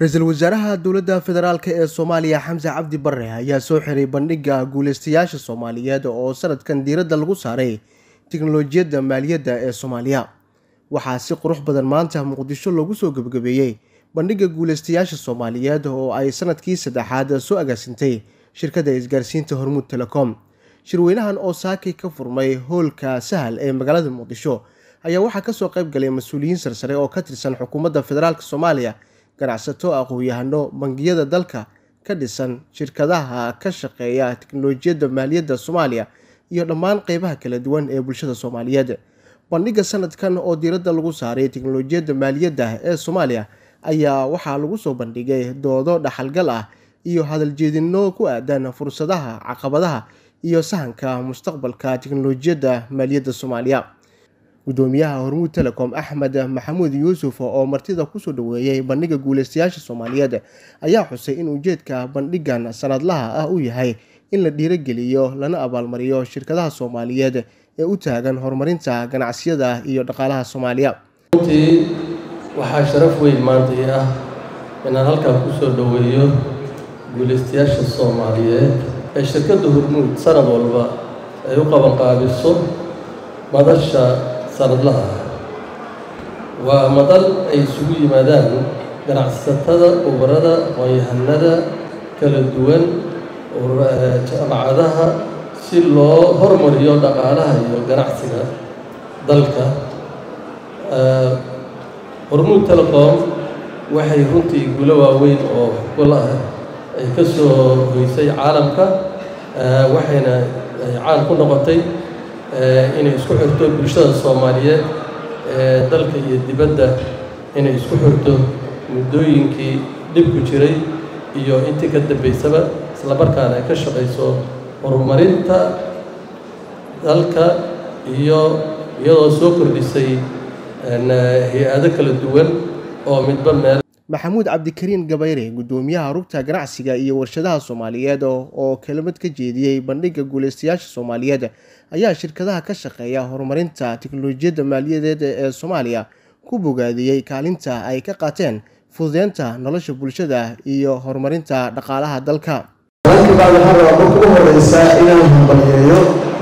ra-iisul wasaaraha dowladda federaalk ee soomaaliya xamse cabdi bare ayaa soo xiray bandhigga guuleystayaasha soomaaliyeed oo sanadkan diiradda lagu saaray tiknolojiyadda maaliyadda ee soomaaliya waxaa si qurux badan maanta muqdisho loogu soo gebagabeeyey bandhigga guuleystayaasha soomaaliyeed oo ay sanadkii saddexaad soo agaasintay shirkadda isgaarsiinta hormuud telecom shirweynahan oo saakay ka furmay hoolka sahal ee magaalada muqdisho ayaa waxaa kasoo qayb galay mas-uuliyiin sarsare oo ka tirsan xukuumadda federaalk soomaaliya ganacsato aqoon-yahano bangiyada dalka ka dhisan shirkadaha ka shaqeeya tiknolojiyadda maaliyadda soomaaliya iyo dhammaan qeybaha kala duwan ee bulshada soomaaliyeed bandhigga sanadkan oo diiradda lagu saaray tiknolojiyadda maaliyadda ee soomaaliya ayaa waxaa lagu soo bandhigay doodo dhaxalgal ah iyo hadaljeedino ku aadan fursadaha caqabadaha iyo sahanka mustaqbalka tiknolojiyadda maaliyadda soomaaliya gudoomiyaha hormuud telecom axmed maxamuud yuusuf oo martida kusoo dhaweeyey bandhigga guuleystayaasha soomaaliyeed ayaa xusay in ujeedka bandhiggan sanadlaha ah uu yahay in la dhiirogeliyo lana abaalmariyo shirkadaha soomaaliyeed ee u taagan horumarinta ganacsiyada iyo dhaqaalaha soomaaliya runtii waxaa sharaf weyn maanta ii ah inaan halkaa kusoo dhoweeyo guuleystayaasha soomaaliyeed ee shirkadda hormuud sanad walba ay u qabanqaabiso madasha sanadlaha ah waa madal ay isugu yimaadaan ganacsatada ubarada aqoon-yahanada kala duwan jaamacadaha si loo hormariyo dhaqaalaha iyo ganacsiga dalka hormuud telecom waxay runtii gulo waaweyn oo gol ah ay ka soo hoysay caalamka waxayna ay caan ku noqotay inay isku xirto bulshada soomaaliyeed ee dalka iyo dibadda inay isku xirto muddooyinkii dhibku jiray iyo intii ka dambaysaba isla markaana ay ka shaqayso horumarinta dalka iyo iyadoo soo kordhisay hay-ado kala duwan oo midba meel maxamuud cabdikariin gabayre gudoomiyaha rugta ganacsiga iyo warshadaha soomaaliyeed oo kelimad ka jeediyey bandhigga guuleystayaasha soomaaliyeed ayaa shirkadaha ka shaqeeya horumarinta tiknolojiyadda maaliyadeed ee soomaaliya ku bogaadiyey kaalinta ay ka qaateen fududeynta nolosha bulshada iyo horumarinta dhaqaalaha dalka baa waxaa rabaa marka u horeysa inaan hambalyeeyo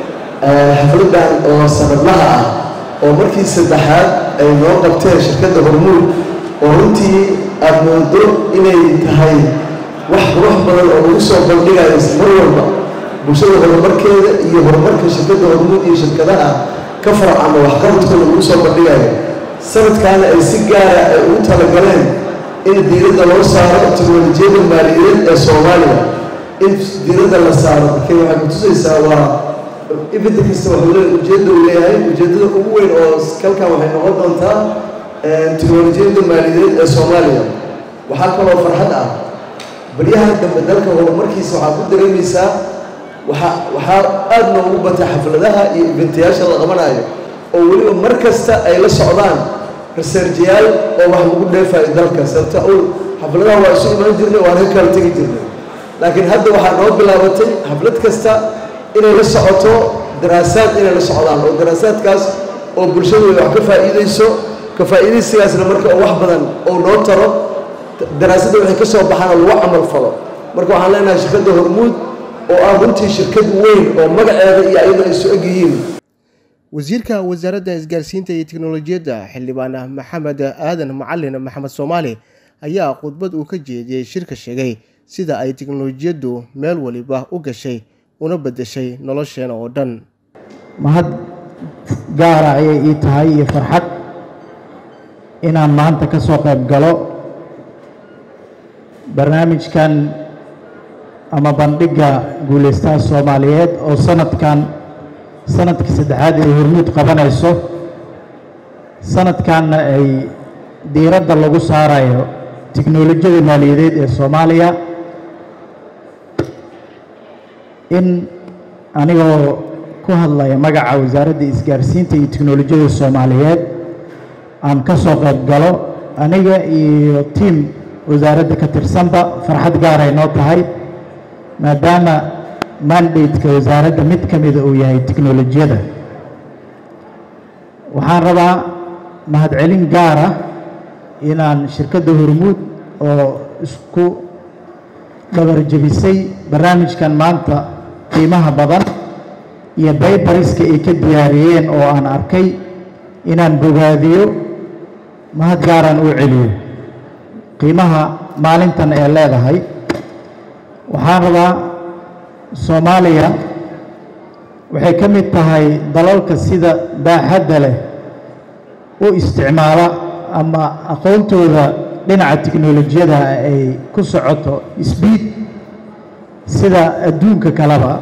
xafladan oo sanadlaha ah oo markii saddexaad ay noo qabteen shirkadda hormuud oo runtii aada moodo inay tahay wax qurux badan oo lagu soo bandhigayo mar walba bulshada horumarkeeda iyo horumarka shirkadda hormuud iyo shirkadaha ka farcama waxqabadkooda lagu soo bandhigayo sanadkaana ay si gaara ay ugu talagaleen in diiradda loo saaro teknolojiyadda maaliyadeed ee soomaaliya in diiradda la saaro markay waxay kutusaysaa waa ibinta kasta waxuu le ujeedda uu leeyahay ujeeddada ugu weyn oo kalkan waxay noqon doontaa teknolojiyadda maaliyadeed ee soomaaliya waxaa kaloo farxad ah baryahan dambe dalka horumarkiisa waxaa ku dareemaysaa waxaa waxaa aada noogu batay xafladaha iyo ibintayaasha la qabanayo oo weliba mar kasta ay la socdaan researjayaal oo wax lagu dheefayo dalka sababta ul xafladaha waa isu imaan jirnay waan ka kala tegi jirnay laakiin hadda waxaa noo bilaabatay xaflad kasta inay la socoto daraasaad inay la socdaan oo daraasaadkaas oo bulshadooda wax ka faa'iideyso ka faa'iidaysigaasna marka oo wax badan oo noo taro daraasadda waxay ka soo baxaan oo lagu camal falo marka waxaan leenahay shirkadda hormuud oo ah runtii shirkad weyn oo magaceeda iyo ayadoo ay soo eg yihiin wasiirka wasaaradda isgaarsiinta iyo teknolojiyadda xildhibaan maxamed aadan macalin maxamed soomaali ayaa khudbad uu ka jeediyey shirka sheegay sida ay teknolojiyaddu meel waliba u gashay una beddeshay nolosheena oo dhan mahad gaara ayay ii tahay iyo farxad inaan maanta ka soo qayb galo barnaamijkan ama bandhigga guulaystaha soomaaliyeed oo sanadkan sanadkii saddexaad ay hormuud qabanayso sanadkanna ay diiradda lagu saarayo tiknolojiyada maaliyadeed ee soomaaliya in anigoo ku hadlaya magaca wasaaradda isgaarsiinta iyo teknolojiyada soomaaliyeed aan ka soo qayb galo aniga iyo tiim wasaaradda ka tirsanba farxad gaaray noo tahay maadaama mandate-ka wasaaradda mid ka mida uu yahay teknolojiyada waxaan rabaa mahadcelin gaar ah inaan shirkadda hormuud oo isku dhabarjebisay barnaamijkan maanta qiimaha badan iyo baybariska ay ka diyaariyeen oo aan arkay inaan bogaadiyo mahad gaaraan u celiyo qiimaha maalintan ee leedahay waxaan rabaa soomaaliya waxay ka mid tahay dalalka sida baaxadda leh u isticmaala ama aqoontooda dhinaca tiknolojiyada ay ku socoto sbiid sida adduunka kaleba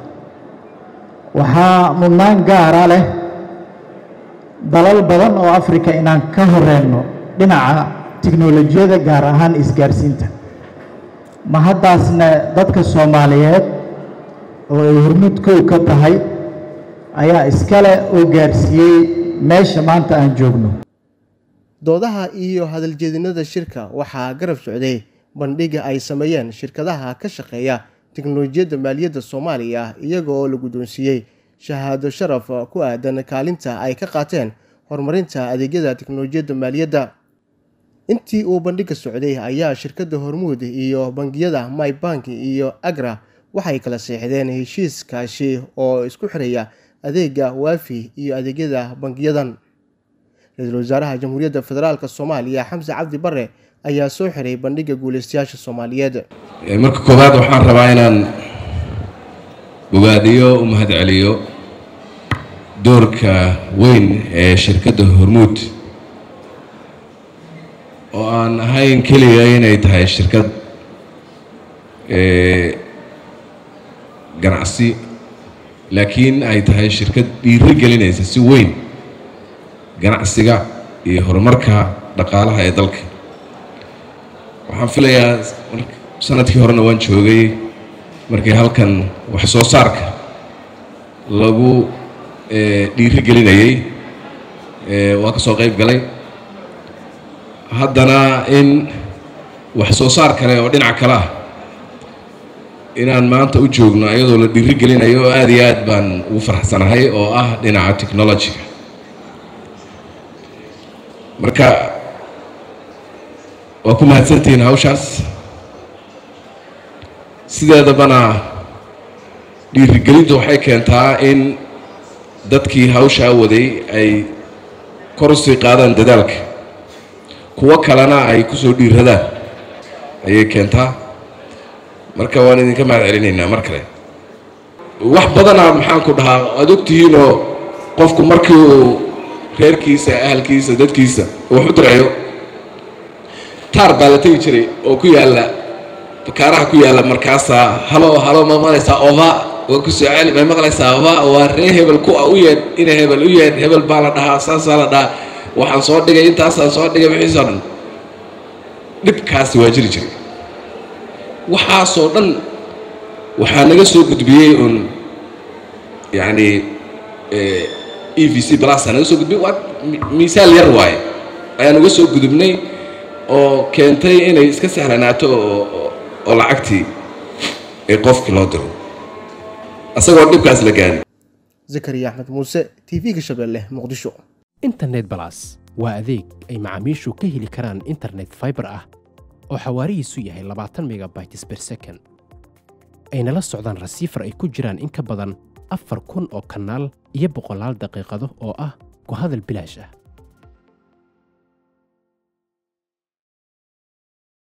waxaa mudnaan gaara leh dalal badan oo africa inaan ka horeyno dhinaca tiknolojiyada gaar ahaan isgaarsiinta ma haddaasna dadka soomaaliyeed oo ay hormuud kow ka tahay ayaa iskale oo gaarsiiyey meesha maanta aan joogno doodaha iyo hadaljeedinada shirka waxaa garab socday bandhiga ay sameeyeen shirkadaha ka shaqeeya tiknolojiyadda maaliyadda soomaaliya iyaga oo la guddoonsiiyey shahaado sharaf ku aadan kaalinta ay ka qaateen horumarinta adeegyada tiknolojiyadda maaliyadda intii uu bandhiga socday ayaa shirkadda hormuud iyo bangiyada mybank iyo agra waxay kala seexdeen heshiis kaashi oo isku xiraya adeega waafi iyo adeegyada bangiyadan ra-iisul wasaaraha jamhuuriyadda federaalk soomaaliya xamse cabdi bare ayaa soo xiray bandhiga guuleystayaasha soomaaliyeed marka koowaad waxaan rabaa inaan bogaadiyo u mahad celiyo doorka weyn ee shirkadda hormuud oo aan ahayn keliya inay tahay shirkad ganacsi laakiin ay tahay shirkad dhiiro gelinaysa si weyn ganacsiga iyo horumarka dhaqaalaha ee dalka waxaan filayaa sanadkii horena waan joogay markii halkan wax soo saarka lagu dhiiro gelinayay waa ka soo qayb galay haddana in wax soo saar kale oo dhinac kale ah inaan maanta u joogno iyadoo la dhiiri gelinayo oo aada iyo aad baan ugu faraxsanahay oo ah dhinaca technologiga marka waa ku mahadsantihiin hawshaas sideedabana dhiirigelintu waxay keentaa in dadkii hawshaa waday ay kor usii qaadaan dadaalka kuwo kalena ay kusoo dhiiradaan ayay keentaa marka waan idinka mahad celinaynaa mar kale wax badanaa maxaan ku dhahaa aada ogtihiinoo qofku markii uu reerkiisa ahalkiisa dadkiisa wax u dirayo taar baa la tegi jiray oo ku yaalla bakaaraha ku yaalla markaasaa halo halo ma maqlaysaa ova waa ku soo celi may maqlaysaa ova waa ree hebel ku u yeedh ina hebel u yeedh hebel baa la dhahaa saasaa la dhahaa waxaan soo dhigay intaasaan soo dhigay wixiisoo dhan dhibkaasi waa jiri jiray waxaasoo dhan waxaa naga soo gudbiyey uun yacni e v c blasa naga soo gudbiyey waa miisaal yar waaye ayaan uga soo gudubnay oo keentay inay iska sahlanaato oo oo lacagtii ee qofkii loo diro isagoo dhibkaas la gaari zakariya axmed muuse t v-ga shabeelle muqdisho internet balas waa adeeg ay macaamiishu ka heli karaan internet fiber ah oo xawaarihiisu yahay labaatan megabytes per second ayna la socdaan rasiifar ay ku jiraan in ka badan afar kun oo kanaal iyo boqolaal daqiiqado oo ah ku hadal bilaash ah